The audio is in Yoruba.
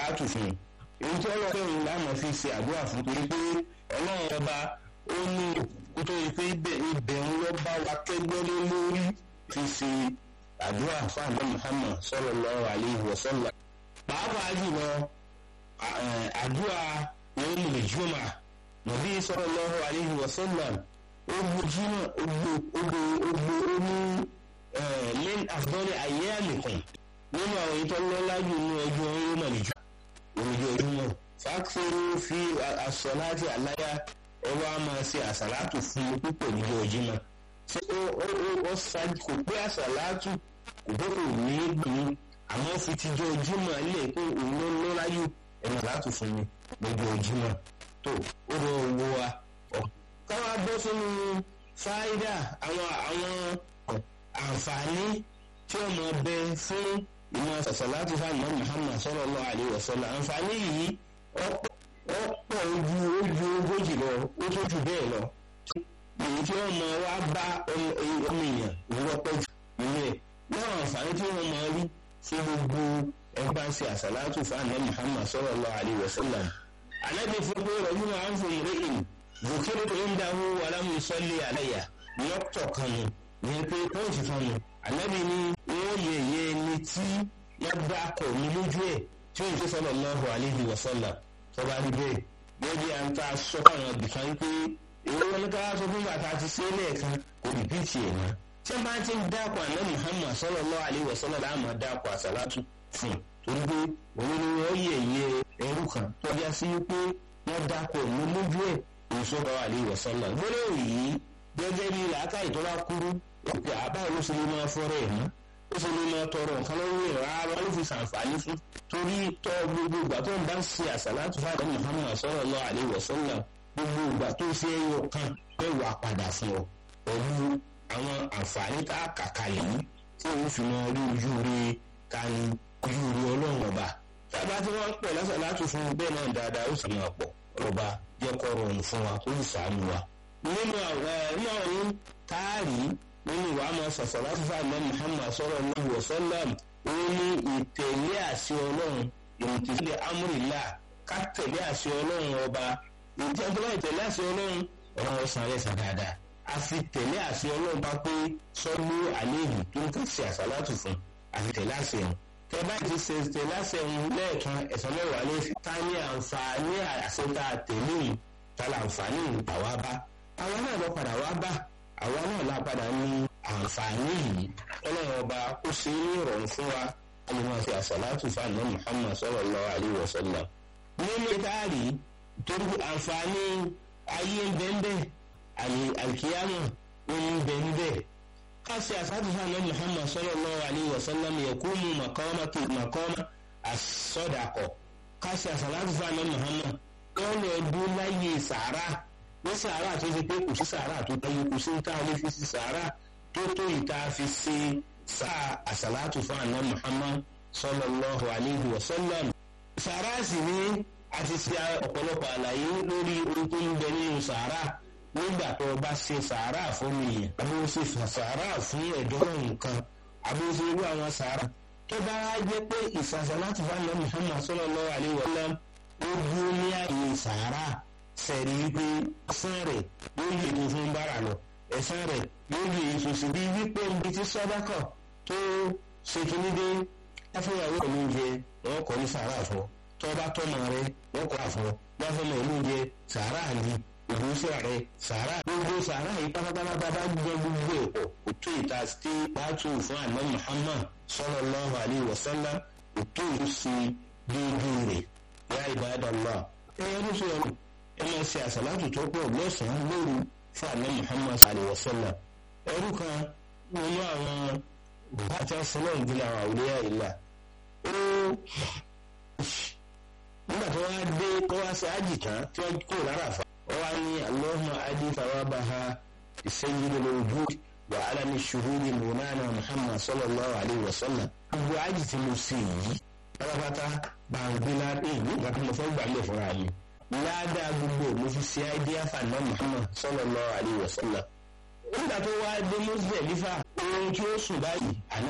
àsàlátù fún un èyí tí ọlọ́run fẹ́ràn láàmú fi ṣe àdúrà fún torí pé ọlọ́run ọba ó ní kó tó yẹ pé ibẹ̀ ń lọ bá wa kẹ́gbẹ́ lé lórí fi ṣe àdúrà fún àgbà Muhammad sallallahu alaihi wasallam pàápàá jùlọ àdúrà yawmul jumu'ah nàbí sallallahu alaihi wasallam ó gbójúmọ̀ ó gbó ó gbó ó ní min afdali ayyamikum nínú àwọn ètò ọlọ́lá jù ní ọjọ́ yawmul jumu'ah ojoojúmọ́ fàkìrì fi àsọláàtì àláyà ọwọ́ a máa ṣe àsàlátù fún mi púpọ̀ níjọ́ ojúmọ́ ṣé ó ó ó ṣáájú kò pé àsàlátù kò pé kò ní gbìn àmọ́ fi tijọ́ ojúmọ́ ilé pé òun ló lọ́láyù ẹ̀rọ àsàlátù fún mi níjọ́ ojúmọ́ tó ó lọ wo wa káwá bọ́ sínú fáídà àwọn àwọn àǹfààní tí ó máa bẹ fún ìmọ̀ sàṣàlátì fáwọn Muhammad sallallahu alaihi wasallam àǹfààní yìí ọ̀pọ̀ ojú ojú ogójì lọ ó tó jù bẹ́ẹ̀ lọ èyí tí wọ́n mọ wá bá ọmọ èèyàn ìwọ́pẹ́ jù nínú ẹ̀ náà àǹfààní tí wọ́n mọ rí fún gbogbo ẹgbẹ́ ṣe àṣàlátì fáwọn Muhammad sallallahu alaihi wasallam alábi fún pé rọ̀jú máa ń fún ìrẹ́yìn zòkèrè tó ń dáhùn wàlámù sọ́lé àlẹ́yà lọ́pọ̀ kan nù ní pé pọ́ǹsì kan nù alábi ní wọ́n yẹ yẹ ẹni tí wọ́n bá kọ̀ mí lójú ẹ̀ tí ó ń ṣe sallallahu alaihi wasallam tọ́ba rí bẹ́ẹ̀ bẹ́ẹ̀ bí a ń ta sọ fáwọn ibìkan pé èwo wọn ká sọ fún bàtà ti ṣe lẹ́ẹ̀kan kò rí bí tiẹ̀ náà tí wọ́n bá ti ń dákọ̀ àná Muhammad sallallahu alaihi wasallam láàmú dákọ̀ àsàlátù fún torí pé òun ni wọ́n yẹ yẹ ẹrú kan tọ́já sí pé wọ́n dákọ̀ mú lójú ẹ̀ òṣùpá alaihi wasallam gbọ́dọ̀ yìí gẹ́gẹ́ bí làákàyè tó bá kúrú òkè àbáyé ló ṣe lè máa fọ́rọ̀ ẹ̀ mọ́ ó ṣe lè máa tọrọ nǹkan lọ́wọ́ ẹ̀ rárá ló fi ṣàǹfààní fún torí tọ́ gbogbo ìgbà tó ń bá ń ṣe àṣàlátù fún àdán Muhammad sallallahu alaihi wasallam gbogbo ìgbà tó ṣe ẹyọ kan pé wà padà fún ọ pẹ̀lú àwọn àǹfààní tá a kà kalẹ̀ yìí tí òun fi mọ rí ojú rí ká ní ojú rí ọlọ́run ọba tábà tí wọ́n pọ̀ lásàlátù fún bẹ́ẹ̀ náà dáadáa ó sì máa pọ̀ ọba jẹ́ kó rọrùn fún wa ó sì sàánú wa nínú àwọn táàrí nínú ìwà máa sọ̀sọ̀ láti fà mọ́ Muhammad sallallahu alaihi wasallam ó ní ìtẹ̀lé àṣẹ ọlọ́run ìmùtìsílẹ̀ amúrìlá ká tẹ̀lé àṣẹ ọlọ́run ọba ìjọba ìtẹ̀lé àṣẹ ọlọ́run ọ̀rọ̀ ọ̀sán rẹ̀ sàn dáadáa a fi tẹ̀lé àṣẹ ọlọ́run bá pé sọ́lú àléhùn tó ń kàṣẹ àṣàlátù fún àfi tẹ̀lé àṣẹ wọn tẹ bá ti ṣe tẹ̀lé àṣẹ wọn lẹ́ẹ̀kan ẹ̀sán mẹ́wàá lé ta ní àǹfààní àṣẹ tá a tẹ̀lé yìí ta la àǹfààní ìgbà wá bá àwọn náà lọ padà wá bá àwa náà la padà ní àǹfààní yìí ọlọ́run ọba ó ṣe é ní ìrọ̀rùn fún wa a lè máa ṣe àṣàlátù fáànù Muhammad sallallahu alaihi wasallam. nínú ìtaàrí torí àǹfààní ayé ń bẹ́ńbẹ́ àlìkíyàmù ń bẹ́ńbẹ́ ká ṣe àṣàlátù fáànù Muhammad sallallahu alaihi wasallam yakumu maqama as-sadaqa ká ṣe àṣàlátù fáànù Muhammad wọ́n lọ dún láyé sàárà ní sàárà tó ṣe pé kò sí sàárà tó tẹ́yẹ kò sí tá a lè fi sí sàárà tó tó ìta fi ṣe sáà àṣàlátù fún àná Muhammad sallallahu alayhi wa sallam. sàárà sì ni a ti ṣe ọ̀pọ̀lọpọ̀ àlàyé lórí ohun tó ń bẹ nínú sàárà nígbà tó o bá ṣe sàárà fún mi yẹn àbí o ṣe sàárà fún ẹ̀dọ́ nǹkan àbí o ṣe irú àwọn sàárà tó bá wá jẹ́ pé ìsàṣàlátù fún àná Muhammad sallallahu alayhi wa sallam ó dúró ní àyè sàárà sẹ̀rí wípé ẹ̀sán rẹ̀ yóò lè tó fún bára lọ ẹ̀sán rẹ̀ yóò lè tó sí bí wípé ibi tí sọ́dákọ̀ tó ṣe kíní dé láfíyàwó pẹ̀lú oúnjẹ wọn kọ́ ní sàárà fún ọ tó bá tọ́mọ rẹ wọn kọ́ àfọ láfẹ́mọ̀ ìlú oúnjẹ sàárà ni ìgbésẹ̀ rẹ sàárà gbogbo sàárà yìí pátápátá bá gbọ́ gbogbo ẹ̀pọ̀ òtún ìta sí pàtó fún àná Muhammad sallallahu alaihi wasallam òtún ìlú sí déédéé rẹ̀ yá ibadallah ẹ̀yẹ́ ló ṣe ọ̀nà ẹ máa ṣe àṣàlátù tó pọ̀ lọ́sàn-án lóru fún àná Muhammad sallallahu alaihi wasallam ẹrú kan nínú àwọn bàtà sílẹ̀ ìdílé àwọn àwòrán ìlà ó nígbà tó wá dé tó wá sí ájì tán tí wọ́n kó lára fa wọ́n wá ní Allahumma adi thawabaha sayyidil wujud wa alami shuhudi mùnánà Muhammad sallallahu alaihi wasallam gbogbo ájì tí mo sì yìí pátápátá bá ń gbé láti ìgbà tó mo fẹ́ gbà lè fúnra mi ládàá gbogbo mo fi ṣe àìdíyà fàánà Muhammad sallallahu alaihi wasallam nígbà tó wá dé Muzdalifa ohun tí ó sùn báyìí àná